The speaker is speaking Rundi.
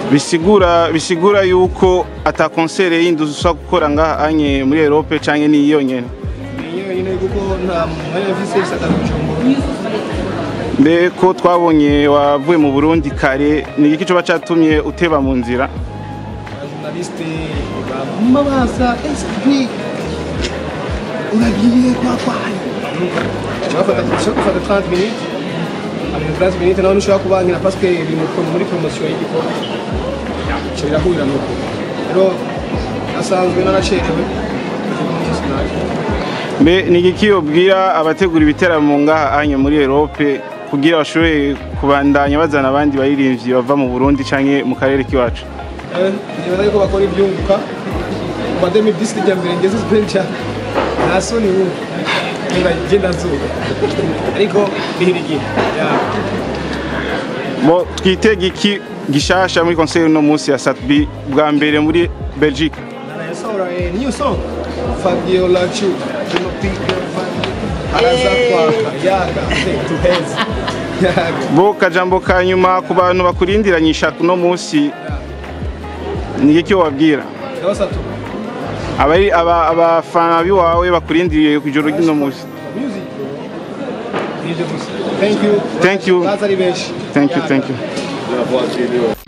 bisigura bisigura yuko ata konsere yindi ushobora gukora ngaha anye muri Europe canke ni yonyene Ni yonyine kuko nta mwanya mfise bisaka kujumbura. mbe ko twabonye wavuye mu Burundi kare ni iki coba catumye uteba mu nzira Journaliste bamuma baza SP. Unagiye kwa kwani? Chafata chafata 30 minutes. Avec 30 minutes naho nishobora kubankira parce que biri mu- muri promotion y'igikorwa. Cyo birahurira nuko. Rero asanzwe naracerewe. mbe ni iki ubwira abategura ibiteramo ngaha anye muri Europe kugira bashobore kubandanya bazana abandi baririmbyi bava mu Burundi canke mu karere k'iwacu nibaza yuko bakora ibyunguka kuva 2010 rya mbere ngeze spencer nta soni ubu niba genda nzuba ariko bihira igihe Yeah. bo twitega iki gishasha muri konseri uno munsi ya Satbi bwa mbere muri Belgique Narayasohora a new song Fabiola Chu tunapiga araza kwaka yaga tuheza yaga bo kajambo ka nyuma ku bantu bakurindiranyisha uno munsi ni iki wabwira ndabasatu abari aba- abafana biwawe bakurindiriye ku ijoro ry'uno munsi music nibyo gusa thank you Thank you. baza ari benshi thank you thank you La voiture.